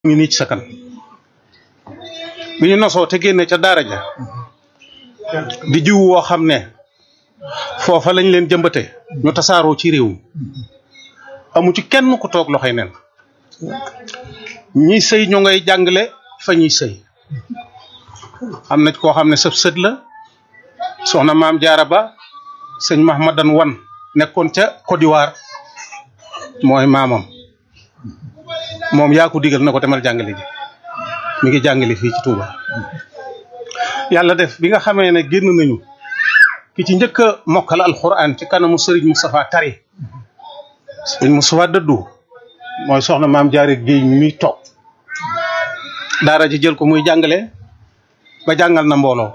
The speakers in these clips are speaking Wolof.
ngi nii ci sa kan bi ñu nosoo te génne ca daara ja di jiw woo xam ne foofa lañ leen jëmbate ñu tasaaroo ci réew mi amu ci kenn ku toog loxoy nen ñi sëy ñu ngay jàngale fa ñuy sëy am na koo xam ne sëb sët la soxna maam jaara ba sëñ mahmadan wan nekkoon ca Côte d'Ivoire mooy maamam moom yaa ko digal na ko demal jàngale ji mi ngi jàngale fii ci Touba yàlla def bi nga xamee ne génn nañu ki ci njëkk a mokkal alxuraan ci kanamu Serigne Moustapha Tari Serigne Moustapha dëddu mooy soxna maam jaare géey mi toog daara ji jël ko muy jàngale ba jàngal na mbooloo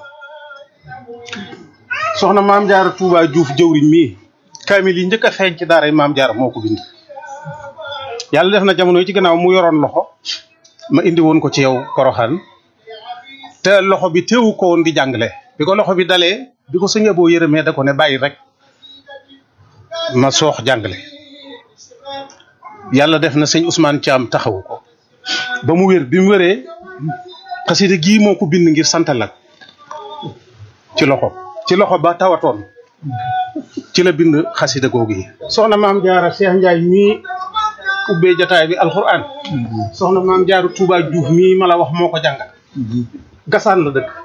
soxna maam jaara Touba Diouf jëwriñ mii kaamil yi njëkk a feeñ ci daara yi maam jaara moo ko bind yàlla def na jamono yi ci gannaaw mu yoroon loxo ma indi woon ko ci yow Poroxaan te loxo bi teewu ko woon di jàngale bi ko loxo bi dalee bi ko sëñ boo yërëmee da ko ne bàyyi rek ma soox jàngale yàlla def na sëñ Ousmane Thiam taxawu ko ba mu wér bi mu wéree xasida gii moo ko bind ngir santal la ci loxo ci loxo ba tawatoon ci la bind xasida googu yi soxna maam jaara Cheikh Ndiaye mii ubbee jataay bi alxuraan soxna maam jaaru Touba Diouf mii ma la wax moo ko jàngal gasaan la dëkk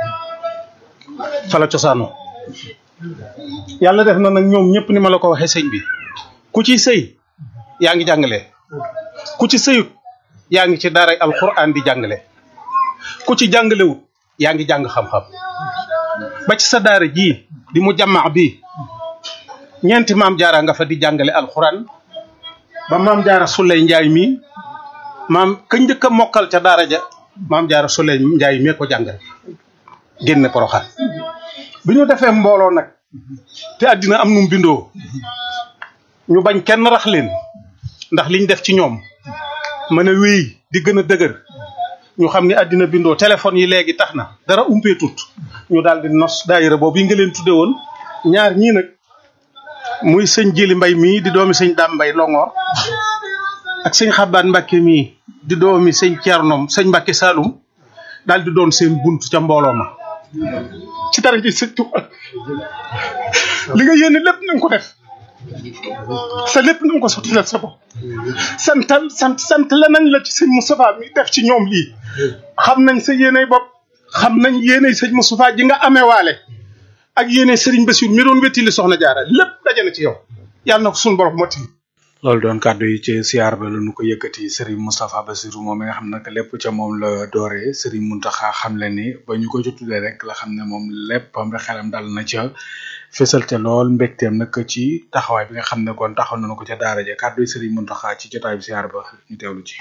fa la cosaanoo yàlla def na nag ñoom ñëpp ni ma la ko waxee sëñ bi ku ci sëy yaa ngi jàngale ku ci sëyut yaa ngi ci daaray alxuraan di jàngale ku ci jàngalewut yaa ngi jàng xam-xam ba ci sa daara jii di mu jàmmaa bi ñeenti maam jaara nga fa di jàngale alxuraan ba maam jaara Suley Njaay mi maam ka njëkk a mokkal ca daara ja maam jaara Suley Njaay mee ko jàngal génne poroxaan bi ñu defee mbooloo nag te àddina am num bindoo ñu bañ kenn rax leen ndax liñ def ci ñoom mën a wéy di gën a dëgër ñu xam ni àddina bindoo téléphone yi léegi tax na dara umpee tut ñu daal di nos daayira boobu yi nga leen tudde woon ñaar ñii nag muy sëñ Jili Mbay mii di doomi sëñ Daam Mbay Longoor ak sëñ Xabaan Mbàkke mii di doomi sëñ Ceernom sëñ Mbàkke Saalum daal di doon seen bunt ca mbooloo ma ci dara ji sëñ Tuuba li nga yéene lépp na nga ko def sa lépp na nga ko sottilal sa bopp santal sant sant la nañ la ci sëñ Moustapha mi def ci ñoom lii xam nañ sa yéeney bopp xam nañ yéeney sëñ Moustapha ji nga amee waale ak yéeney Serigne Bassirou mi doon wettili soxna jaara lépp daje na ci yow yàlla na ko suñu borom motti loolu doon kàddu yi ci siyaar ba la nu ko yëkkati Serigne Moustapha Bassirou moom mi nga xam nag lépp ca moom la dooree Serigne Mountakha xam le ni ba ñu ko ci tuddee rek la xam ne moom léppam rek xelam dal na ca fësal te lool mbégteem nag ci taxawaay bi nga xam ne kon taxaw nañu ko ca daara ja kàddu yi Serigne Mountakha ci jotaay bi siyaar ba ñu teewlu ci.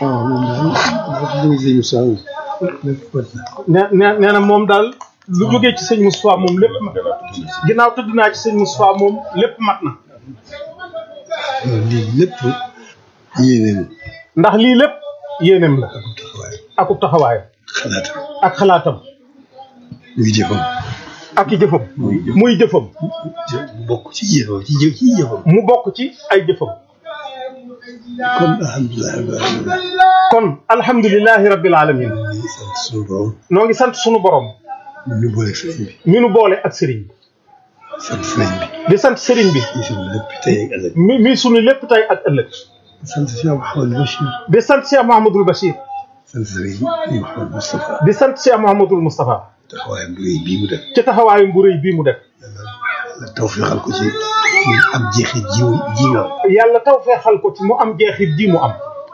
nee nee na moom daal lu jógee ci sëñ Moustapha moom lépp mat ginnaaw tëdd naa ci sëñ Moustapha moom lépp mat na. lii lépp yéeneem ndax lii lépp yéeneem la akub taxawaayam xalaatam ak xalaatam muy jëfam ak i jëfam muy jëfam bokk ci jëfam ci jëf ci jëfam mu bokk ci ay jëfam kon alhamdulilah rabbil alamin kon alhamdulilahi rabbil alamin di sant suñu borom noo ngi sant sunu borom ñu boole sëriñ bi mi nu boole ak sëriñ bi sant sëriñ bi di sant sëriñ bi di sant lépp tey ak ëllëg mi mi sunu lépp tey ak ëllëg di sant Cheikh Mouhamadou Bachir di sant Cheikh Mouhamadul Bachir sant sëriñ Mouhamadou Moustapha di sant Cheikh Mouhamadul Moustapha taxawaayam bu rëy bii mu def ci taxawaayam bu rëy bii mu def la tawfeexal ko ci mu am jeexit ji ji nga am yàlla taw feexal ko ci mu am jeexit ji mu am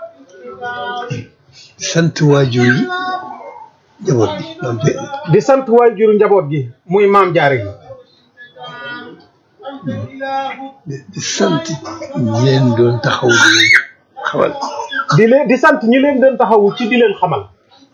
sant waajur yi njaboot bi maam te di sant waajuru njaboot gi muy maam jaare gi di sant ñi leen doon taxaw di leen xamal di leen di sant ñi leen doon taxawu ci di leen xamal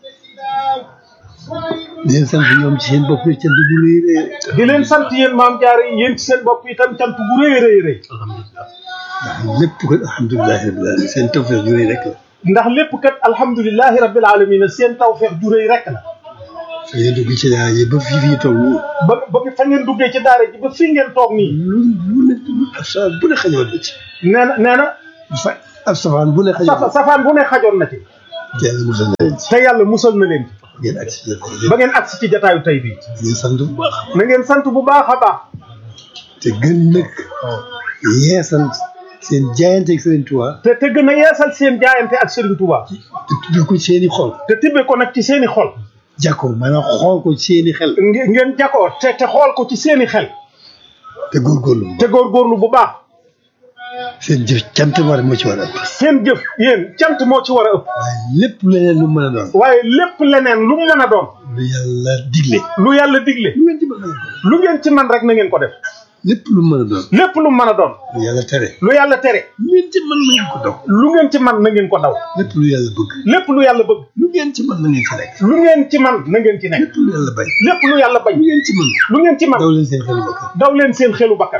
di leen sant ñoom ci seen bopp cant bu rëy rëy di leen sant yéen maam jaare yi yéen ci seen bopp itam cant bu rëy rëy rëy ndax lépp ko alhamdulilah rabbil alamin seen tawfeex ju rëy rek la ndax lépp kat alhamdulilahi rabbil alamin seen tawfeex ju rëy rek la fa ngeen dugg ci daara ji ba fii fii toog nii ba ba fa ngeen duggee ci daara ji ba fii ngeen toog nii lu lu ne ab safaan bu ne xajoon na ci nee na nee na fa ab safaan bu ne xajoon safa safaan bu ne xajoon na ci te yàlla musal na leen ci te yàlla musal na leen ngeen agsi ci ba ngeen agsi ci jataayu tey bii ngeen sant bu baax na ngeen sant bu baax a baax te gën nag yeesal seen jaayante ak Sëriñ Tuubaa te te gën a yeesal seen jaayante ak Serigne Touba te tuddee ko seeni xol te tibbe ko nag ci seeni xol jàkkoo maanaam xool ko seeni xel nge- ngeen jakoo te te xool ko ci seeni xel te góorgóorlu te góorgóorlu bu baax seen jëf cant war moo ci war a ëpp seen jëf yéen cant moo ci war a ëpp waaye lépp leneen lu mën a doon waaye lépp leneen lu mu mën a doon lu yàlla digle lu yàlla digle lu ngeen ci mën a doon lu ngeen ci man rek na ngeen ko def lépp lu mën a doon lépp lu mën a doon lu yàlla tere lu yàlla tere lu ngeen ci mën na ngeen ko daw lu ngeen ci man na ngeen ko daw lépp lu yàlla bëgg lépp lu yàlla bëgg lu ngeen ci mën na ngeen ci nekk lu ngeen ci man na ngeen ci nekk lépp lu yàlla bañ lépp lu yàlla bañ lu ngeen ci mën lu ngeen ci man daw leen seen xel bokk daw leen seen xelu bakkan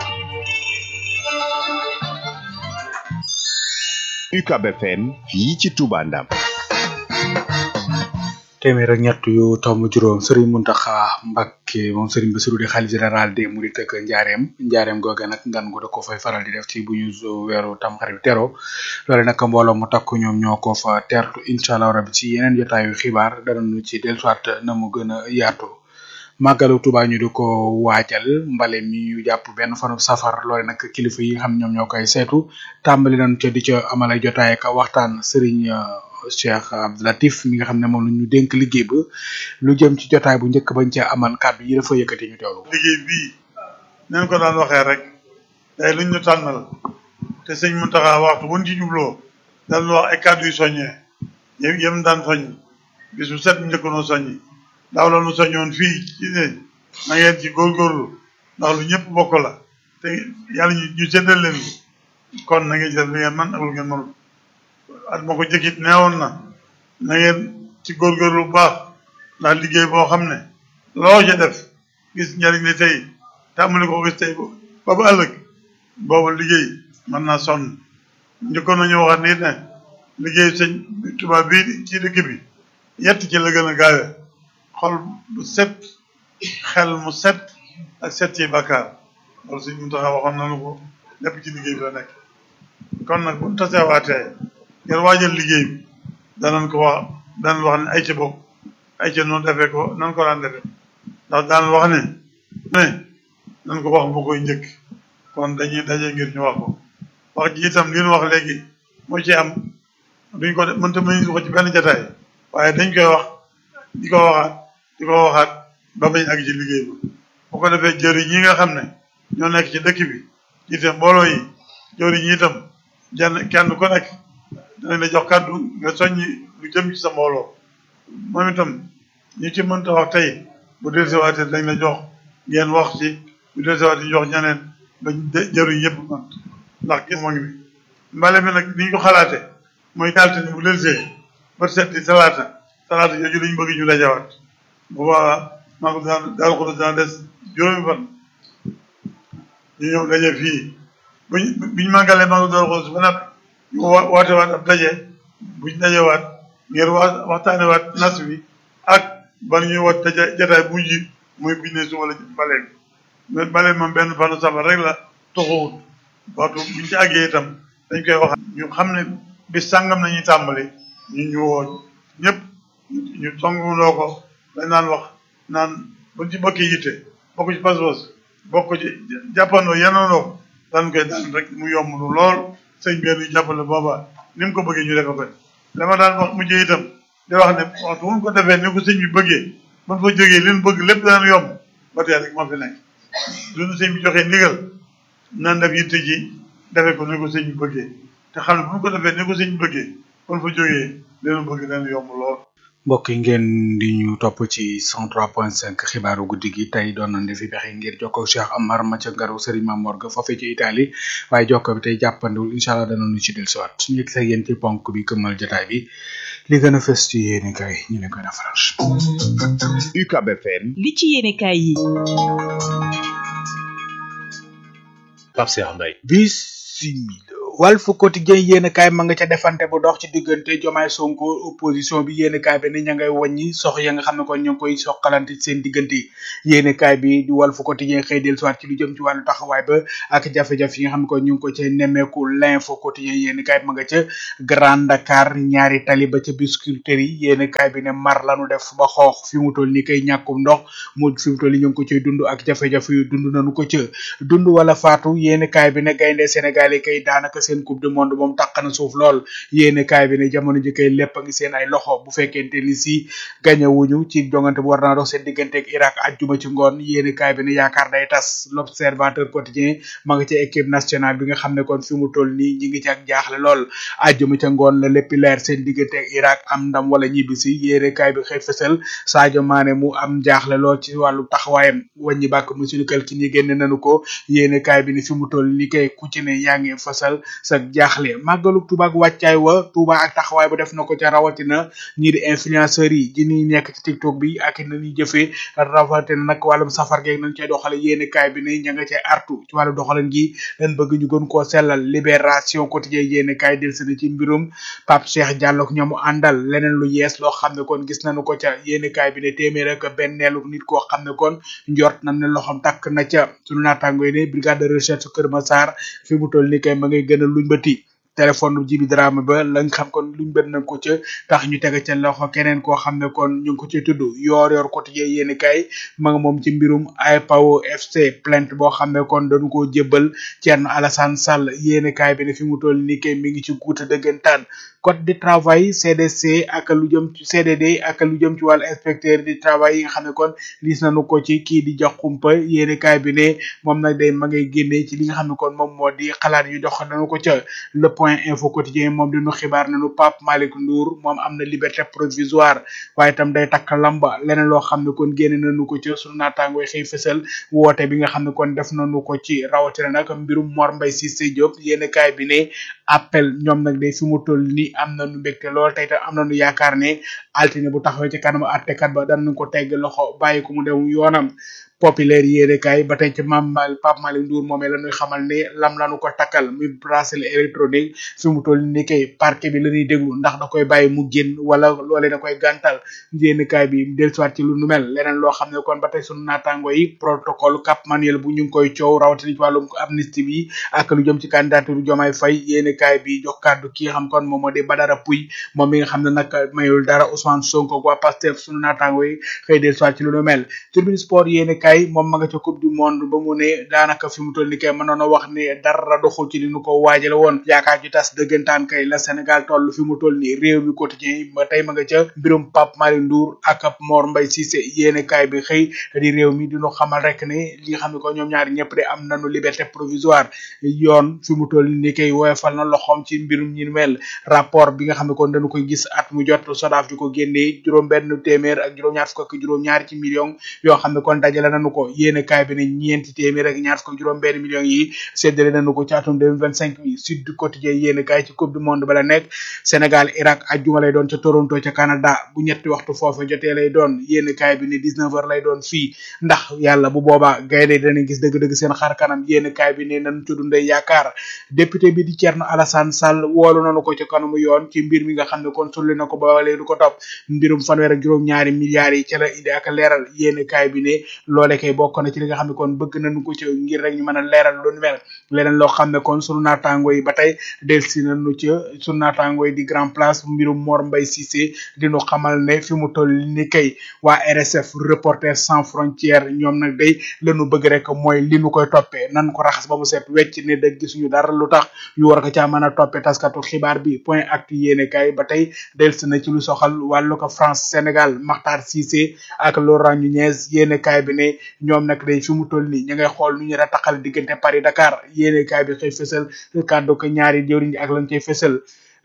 UCAB FM fii ci Touba Ndam téeméer ak ñett yu tomb juróom Serigne Mountakha Mbacké moom Serigne Bassirou di xalif général des Mourides ak njaareem njaareem googe nag ngan gu da ko fay faral di def ci bu ñu zo- weeru tamxarit tero loole nag mbooloo mu takku ñoom ñoo ko fa teertu incha allah rabi ci yeneen jotaayu xibaar danañu ci dellusiwaat na mu gën a yaatu màggalu Tuubaa ñu di ko waajal mbale mi ñu jàpp benn fanu safar loole nag kilifa yi nga xam ñoom ñoo koy saytu tàmbali nañ ca di ca amal ay jotaay ak waxtaan Serigne euh, Cheikh Abdou Latif mi nga xam ne moom la ñu dénk liggéey ba lu jëm ci jotaay bu njëkk bañ ca amal kàddu yi dafa yëkkati ñu teewlu. liggéey bii nañ ko daan waxee rek day luñ ñu tànnal te sëñ Mountakha waxtu buñ ci jubloo daan wax ay kàddu yu soññee yém yém daan soññ bis bu set njëkk noo soññi daaw la nu soññoon fii ci ne na ngeen ci góorgóorlu ndax lu ñëpp bokk la te yàlla ñu ñu séddal leen ko kon na ngeen ci def lu ngeen man ak lu ngeen mënul at ma ko jëkkit neewoon na na ngeen ci góorgóorlu bu baax ndax liggéey boo xam ne loo ca def gis njariñ li tey tàmbali ko gis tey ba ba ëllëg boobu liggéey mën naa sonn njëkkoon nañu waxaat nit ne liggéey sëñ tubaab bii ci dëkk bi yett ci la gën a gaawe xol bu set xel mu set ak set ci bàkkaar loolu sëñ Muntaxa waxoon nañu ko lépp ci liggéey bi la nekk kon nag bu ñu taseewaatee ngir waajal liggéey bi danañ ko wax danañ wax ne ay ca bokk ay ca noonu defee ko nan ko daan defee ndax daan wax ne ne nan ko wax bu koy njëkk kon dañuy daje ngir ñu wax ko wax ji itam li ñu wax léegi moo ci am duñ ko def mënta mënuñ ko ci benn jataay waaye dañ koy wax di ko waxaat di ko waxaat ba bañ ak ci liggéey ba bu ko defee jëriñ ñi nga xam ne ñoo nekk ci dëkk bi jiite mbooloo yi jëriñ ñi itam jenn kenn ku nekk danañ la jox kàddu nga soññi lu jëm ci sa mbooloo moom itam ñi ci mënta wax tey bu dellusiwaatee dañ la jox ngeen wax ci bu dellusiwaatee ñu jox ñeneen ba jëriñ yëpp man ndax gis moo ngi bi mbale mi nag ni ñu ko xalaate mooy altine bu dellusee ba set di talaata talaata jooju lañ bëgg ñu dajawaat bu boobaa maa ngi daan daal ko daan des juróomi fan ñu ñëw daje fii buñ biñ màggalee maa ngi doon ko ba nag ñu wa- woote waat ab daje buñ dajewaat ngir wa waxtaanewaat nas bi ak ban ñuy wat daje jataay bu mujj muy buñ ne suba la mbale bi mbale moom benn fanu safar rek la toxuwut waxtu buñ ci àggee itam dañ koy wax ñu xam ne bis sàngam nañuy tàmbali ñu ñu woo ñëpp ñu songuloo ko dañ naan wax naan buñ ci bokki yitte bokk ci pas-pas bokk ci jàppandoo yenandoo daan koy daan rek mu yomb lu lool sëñ bi ñu jàppale booba ni mu ko bëggee ñu defe ko la ma daan wax mujjee itam di wax ne waxtu bu ñu ko defee ni ko sëñ bi bëggee buñ fa jógee li ñu bëgg lépp daan yomb ba tey rek moo fi nekk duñu sëñ bi joxee ndigal nan def yitte ji defee ko ni ko sëñ bi bëggee te xam ne bu ñu ko defee ni ko sëñ bi bëggee buñ fa jógee li ñu bëgg daan yomb lool mbokk yi ngeen di ñu topp ci 103.5 xibaaru guddi gi tey doon nañ defi pexe ngir jokkoo ak Cheikh Amar ma ca ngaru Serigne Mamor ga foofee ci Italie waaye jokkoo bi tey jàppandiwul incha allah danañu ci dellusiwaat suñu yegg sa yéen ci ponk bi këmmal jotaay bi li gën a fës ci yéeni kay ñu ne koy defaral. UCAB FM li ci yéenekaay yi Pape Cheikh Mbaye bisimila Walf Quotidien yéen kaay ma nga ca defante bu dox ci diggante Jomaay Sonko opposition bi yéen kaay bi ni ña ngay wàññi sox ya nga xam ne kon ñu ngi koy soqalante ci seen diggante yéen kaay bi di Walf Quotidien xëy del soit ci lu jëm ci wàllu taxawaay ba ak jafe-jafe yi nga xam ne kon ñu ngi ko ca nemmeeku l'info quotidien yéen kaay ma nga ca Grand Dakar ñaari tali ba ca Biscuiterie yi yéen kaay bi ne mar lanu def ba xoox fi mu toll ni kay ñàkkum ndox mu fi mu toll ni ñu ngi ko cay dund ak jafe-jafe yu dund nañu ko ca dund wala faatu yéen kaay bi ne gaynde Sénégal yi kay daanaka seen coupe du monde moom taq na suuf lool yéene kaay bi ne jamono ji kay lépp a ngi seen ay loxo bu fekkente ni si gañewuñu ci jongante bu war naa dox seen diggante ak Irak ajjuma ci ngoon yéene kaay bi ne yaakaar day tas l'observateur quotidien ma nga ci équipe nationale bi nga xam ne kon fi mu toll nii ñi ngi ci ak jaaxle lool ajjuma ca ngoon la lépp leer seen diggante ak Irak am ndam wala ñibbisi yéene kaay bi xëy fësal Sadio Mané mu am jaaxle lool ci wàllu taxawaayam wàññi bàkk monsieur Kalki ñi génne nañu ko yéene kaay bi ne fi mu toll ni kay ku ci ne yaa ngi fasal sa jaaxle màggalu Tuuba ak wàccaay wa Tuuba ak taxawaay bu def na ko ca rawatina ñii di influenceurs yi ji ñuy nekk ci TikTok bi ak na ñuy jëfee rawatina nag wàllum safar geeg nañ cay doxale yéene kaay bi ne ña nga cay artu ci wàllu doxalin gi leen bëgg ñu gën koo sellal libération quotidien yéene kaay del sena ci mbirum Pape Cheikh Diallo ak ñamu àndal leneen lu yees loo xam ne kon gis nañu ko ca yéene kaay bi ne téeméer ak benneelu nit koo xam ne kon njort nañ ne loxom takk na ca sunu naataango yi ne brigade de recherche Kër Massar fi mu toll ni kay ma ngay gën a luñ bëti téléphone jibi drame ba la nga xam kon luñ bët nañ ko ca tax ñu teg ca loxo keneen koo xam ne kon ñu ngi ko ci tudd yoor yoor quotidien yéeni kay ma nga moom ci mbirum IPAO FC plainte boo xam ne kon dañu koo jébbal Thierno Alassane Sall yéeni kay bi ne fi mu toll ni kay mi ngi ci guuta dëggantaan code du travail CDC ak lu jëm ci CDD ak lu jëm ci wàllu inspecteur du travail yi nga xam ne kon gis nañu ko ci kii di jox kumpa yéeni kay bi ne moom nag day ma ngay génnee ci li nga xam ne kon moom moo di xalaat yu dox nañu ko ca le point info quotidien moom dinu xibaar nañu Pape Malick Ndour moom am na liberté provisoire waaye itam day takk lamba leneen loo xam ne kon génne nañu ko ci sunu naataangooy xëy fësal woote bi nga xam ne kon def nañu ko ci rawatina nag mbirum Mor Mbaye Cissé Diop yéeni kaay bi ne appel ñoom nag day fi mu toll ni am nañu mbégte lool tey tam am nañu yaakaar ne altine bu taxawee ci kanamu attekat ba danañu ko tegg loxo bàyyi ko mu dem yoonam populaire yéene kaay ba tey ci mam Pape Malick Ndour moomee la ñuy xamal ne lam lañu ko takkal muy bracelet électronique fi mu toll ni kay parquet bi la ñuy déglu ndax da koy bàyyi mu génn wala loolee da koy gàntal yéene kaay bi dellusiwaat ci lu nu mel leneen loo xam ne kon ba tey sunu naataango yi protocole Cap Manuel bu ñu ngi koy coow rawatina ci wàllum amnistie bi ak lu jëm ci candidature Diomaye Faye yéene kaay bi jox kàddu ki nga xam kon moom moo di Badara Pouy moom mi nga xam ne nag mayul dara Ousmane Sonko waa Pastef sunu naataango yi xëy dellusiwaat ci lu nu mel tribune sport yéene kay moom ma nga ca coupe du monde ba mu ne daanaka fi mu toll ni kay mënoon a wax ne dara doxul ci li nu ko waajale woon yaakaar ju tas dëggantaan kay la Sénégal toll fi mu toll ni réew mi quotidien ba tey ma nga ca mbirum Pape Malick Ndour ak Mor Mbaye Cissé yéene kaay bi xëy di réew mi dinu xamal rek ne li nga xam ne ko ñoom ñaari ñëpp de am nañu liberté provisoire yoon fi mu toll ni kay woyofal na loxoom ci mbirum ñi mel rapport bi nga xam ne kon dañu koy gis at mu jot sodaaf di ko génnee juróom benn téeméer ak juróom ñaar fukk ak juróom ñaari ci million yoo xam ne kon dajale nañu ko yéene kaay bi ne ñeenti téeméer ak ñaar fukk ak juróom benn millions yi séddale nañu ko ci atum 2025 bi sud du quotidien yéene kaay ci coupe du monde ba la nekk Sénégal Irak ajjuma lay doon ca Toronto ca Canada bu ñetti waxtu foofu jotee lay doon yéene kaay bi ne 19 heures lay doon fii ndax yàlla bu boobaa gaynde danañ gis dëgg-dëgg seen xar kanam yéene kaay bi ne nañ ci dundee yaakaar député bi di Thierno Alassane Sall woolu nañu ko ci kanamu yoon ci mbir mi nga xam ne kon sulli na ko ba léegi du ko topp mbirum fanweer ak juróom ñaari milliards yi ca la indi ak leeral yéene kaay bi ne loole kay bokk na ci li nga xam ne kon bëgg nañu ko ci ngir rek ñu mën a leeral lu nu mel leneen loo xam ne kon sunu naataango yi ba tey delsi nañu ci sunu naataango yi di grand place mbirum Mor Mbaye Cissé dinu xamal ne fi mu toll ni kay waa RSF Reporters sans frontières ñoom nag day lañu bëgg rek mooy li nu koy toppee nan ko raxas ba mu set wecc ne dëgg gisuñu dara lu tax ñu war ko caa mën a toppee taskatu xibaar bi point actu yéene kay ba tey delsi na ci lu soxal wàllu ko France Sénégal Makhtar Cissé ak Laurent Nunez yéene kay bi ne ñoom nag day fi mu toll nii ñu ngay xool nu ñu rataxal diggante Paris Dakar yéene kaay bi xëy fësal kàddu ko ñaari jëwriñ ak lañ cay fësal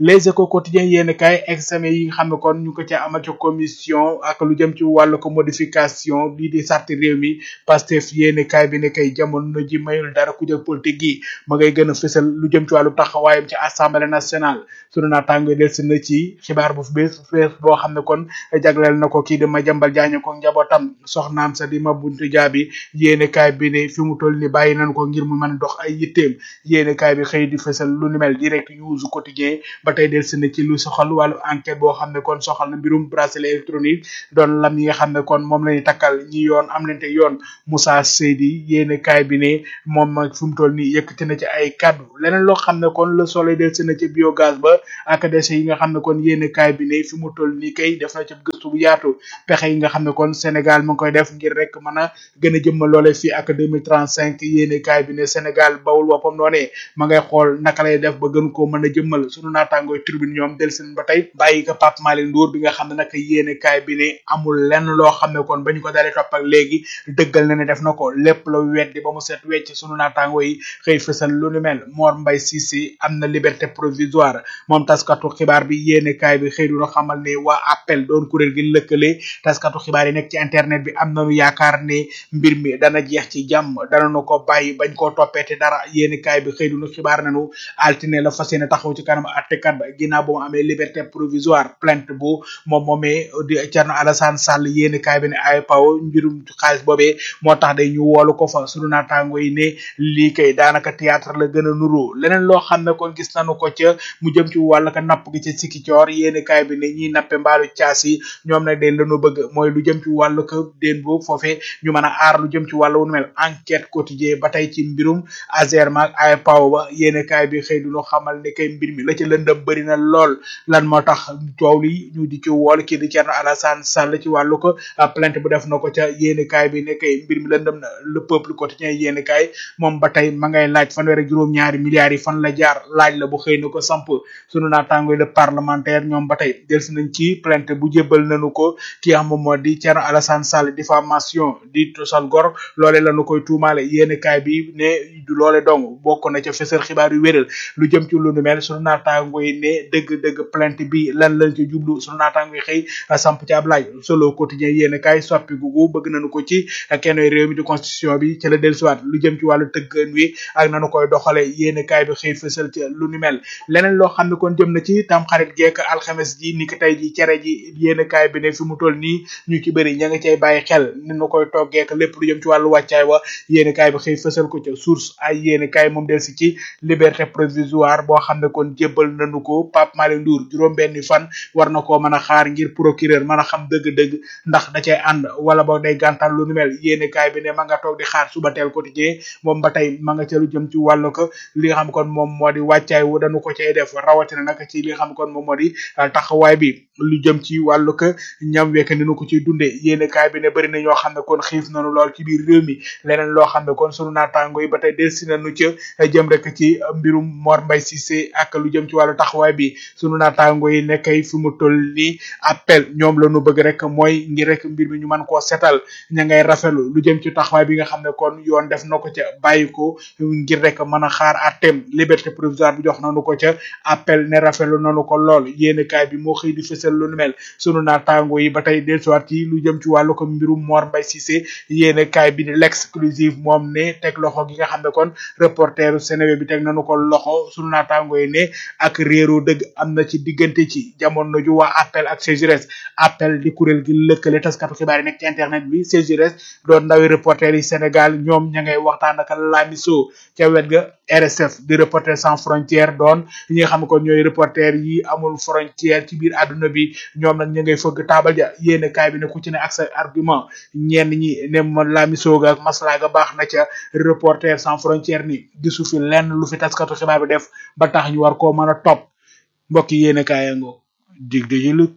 les échos quotidien yéen kay examen yi nga xam ne kon ñu ko ca amal ca commission ak lu jëm ci wàllu ko modification lii di sarti réew mi Pastef yéen kay bi ne kay jamono ji mayul dara ku jël politique gi ma ngay gën a fësal lu jëm ci wàllu taxawaayam ci assemblée nationale sunu naataango del si na ci xibaar bu bees bees boo xam ne kon jagleel na ko kii di Madiambal Diagne ko njabootam soxnaam sa di ma buntu jaabi yéene kaay bi ne fi mu toll ni bàyyi nañ ko ngir mu mën a dox ay yitteem yéene kaay bi xëy di fësal lu ni mel direct news quotidien ba tey del si na ci lu soxal wàllu enquête boo xam ne kon soxal na mbirum bracelet électronique doon lam yi nga xam ne kon moom la ñuy takkal ñi yoon am lente yoon Moussa Seydi yéene kaay bi ne moom nag fi mu toll ni yëkkati na ci ay kaddu leneen loo xam ne kon le soleil del si na ci biogaz ba ak déchets yi nga xam ne kon yéene kaay bi ne fi mu toll nii kay def na ci gëstu bu yaatu pexe yi nga xam ne kon Sénégal mu ngi koy def ngir rek mën a gën a jëmmal loole fii ak 2035 yéene kaay bi ne Sénégal bawul woppam noonee ma ngay xool naka lay def ba gën koo mën a jëmmal sunu naataangooy tribune ñoom del seen ba tey bàyyi ko Pape Malick Ndour bi nga xam ne nag yéene kaay bi ne amul lenn loo xam ne kon ba ñu ko dalee topp ak léegi dëggal na ne def na ko lépp la weddi ba mu set wecc sunu naataangoo yi xëy fësal lu ni mel Mor Mbaye Cissé am na liberté provisoire moom taskatu xibaar bi yéene kaay bi xëy duna xamal ne waa appel doon kuréel gi lëkkale taskatu xibaar yi nekk ci internet bi am nañu yaakaar ne mbir mi dana jeex ci jàmm dana nu ko bàyyi bañ koo toppeete dara yéene kaay bi xëy duna xibaar nañu altine la fas yéene taxaw ci kanam attekat ba ginnaaw ba mu amee liberté provisoire plainte bu moom moomee di Thierno Alassane Sall yéene kaay bi ne ay paw mbirum xaalis boobee moo tax day ñu woolu ko fa sunu naataango yi ne lii kay daanaka théâtre la gën a nuru leneen loo xam ne kon gis nañu ko ca mu jëm ci wàll ka napp gi ca sikki coor yéene kaay bi ne ñiy nappe mbaalu caas yi ñoom nag den lañu bëgg mooy lu jëm ci wàllu ko déen boobu foofee ñu mën a aar lu jëm ci wàllu wu nu mel enquête quotidien ba tey ci mbirum Azerma ak ay paw ba yéene kaay bi xëy duñu xamal ne kay mbir mi la ca lëndëm bëri na lool lan moo tax coow li ñu di ci wool kii di Thierno Alassane Sall ci wàllu ko plainte bu def na ko ca yéene kaay bi ne kay mbir mi lëndëm na le peuple quotidien yéene kaay moom ba tey ma ngay laaj fanweer ak juróom ñaari milliards yi fan la jaar laaj la bu xëy na ko samp sunu naataango le parlementaire ñoom ba tey delsi nañ ci plainte bu jébbal nañu ko ki nga xam moom moo di Thierno Alassane Sall diffamation di tosal gor loole lañu koy tuumaale yéene kaay bi ne du loole dong bokk na ca fësal xibaar yu wéral lu jëm ci lu nu mel sunu naataango yi ne dëgg-dëgg plainte bi lan lañ ci jublu sunu naataango yi xëy samp ci ab laaj solo quotidien yéene kaay soppi gugu bëgg nañu ko ci kenn réew mi di constitution bi ci la dellusiwaat lu jëm ci wàllu tëggan wi ak nanu koy doxale yéene kaay bi xëy fësal ci lu ni mel leneen loo xam ne kon jëm na ci tam xarit geek alxames ji ni ki tey ji cere ji yéene kaay bi ne fi mu toll nii ñu ci bëri ña nga cay bàyyi xel ni nu koy toggeek lépp lu jëm ci wàllu wàccaay wa yéene kaay bi xëy fësal ko ca source ay yéene kaay moom del si ci liberté provisoire boo xam ne kon jébbal nañu ko Pape Malick Ndour juróom benni fan war na koo mën a xaar ngir procureur mën a xam dëgg-dëgg ndax da cay ànd wala boog day gàntal lu nu mel yéene kaay bi ne ma nga toog di xaar suba teel quotidien moom ba tey ma nga ca lu jëm ci wàllu ko li nga xam kon moom moo di wàccaay wu dañu ko cay def rawatina nag ci li nga xam kon moom moo di taxawaay bi lu jëm ci wàllu ko ñam wekk ni nu ko ciy dundee yéene kaay bi ne bëri na ñoo xam ne kon xiif nañu lool ci biir réew mi leneen loo xam ne kon sunu naataango yi ba tey delsi nañu ca jëm rek ci mbirum Mor Mbaye Cissé ak lu jëm ci wàllu taxawaay bi sunu naataango yi nekkay fi mu toll nii appel ñoom la ñu bëgg rek mooy ngir rek mbir mi ñu mën koo setal ña ngay rafetlu lu jëm ci taxawaay bi nga xam ne kon yoon def na ko ca bàyyi ko ngir rek mën a xaar àtteem liberté provisoire bi jox nañu ko ca appel ne rafetlu nañu ko lool yéene kaay bi moo xëy di fësal lu nu mel sunu naataango yi ba tey dellusiwaat ci lu jëm ci wàllu ko mbirum Mor Mbaye Cissé yéene kaay bi di l'exclusive moom ne teg loxo gi nga xam ne kon reporteru Sénégal bi teg nañu ko loxo sunu naataango yi ne ak réeru dëgg am na ci diggante ci jamono ju waa appel ak CGRS appel di kuréel gi lëkkale taskatu xibaar yi nekk ci internet bi CGRS doon ndawi reporter yi Sénégal ñoom ña ngay waxtaan ak lamiso ca wet ga RSF di reporter sans frontière doon ñi nga xam ne kon ñooy reporter yi amul frontière ci biir àdduna bi ñoom nag ñu ngay fëgg taabal ja yéene kaay bi ne ku ci ne ak sa argument ñenn ñi ne ma lamiso ga ak masla ga baax na ca reporter sans frontière ni gisu fi lenn lu fi taskatu xibaar bi def ba tax ñu war koo mën a topp mbokk yi yéene kaayango dig de yëlëg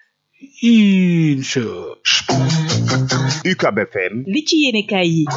incha UCAB FM li ci yéene kaay yi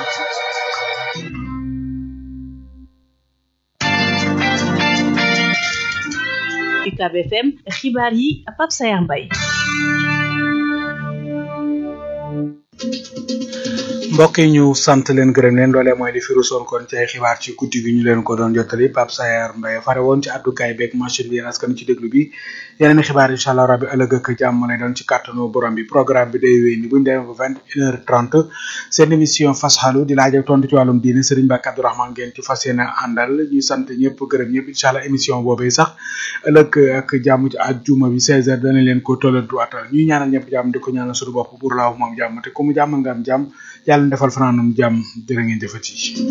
UCAB FM xibaar yi Pape Sayar Mbaye mbokk yi ñu sant leen gërëm leen loolee mooy li fi rusoon kon ci ay xibaar ci guddi gi ñu leen ko doon jottali Pape Sayer Mbaye fare woon ci àddukaay beeg machine bi yéen askan ci déglu bi yeneen i xibaar incha allah rabbi ëllëg ak jàmm lay doon ci kàttanu borom bi programme bi day wéy ni buñu demee ba vingt une heure trente seen émission fasxalu di laaj ak tontu ci wàllum diine Serigne Mbacke Abdourahmane ngeen ci fas yéene àndal ñuy sant ñëpp gërëm ñëpp incha allah émission boobee sax ëllëg ak jàmm ci àjjuma bi seize heures dana leen ko tollantuwaatal ñuy ñaanal ñëpp jàmm di ko ñaanal suñu bopp pour laaw moom jàmm te ku mu jàmm nga am jàmm yàlla defal fanaanum jàmm jërë ngeen jëfati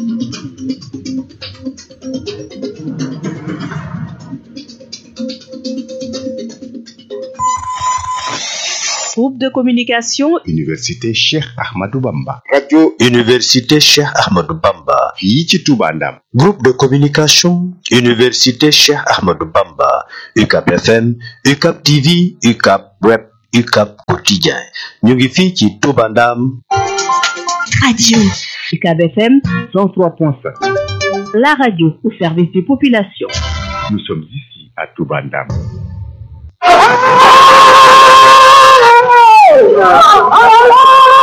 Groupe de communication Université Cheikh Ahmadou Bamba. radio université Cheikh Ahmadou Bamba fii ci Touba Ndam. groupe de communication université Cheikh Ahmadou Bamba UCAP FM UCAP TV UCAP web UCAP quotidien ñu ngi fii ci Touba Ndam radio UCAB FM 103.5 la radio au service des populations Nous sommes ici à Touba Ndam. Oh,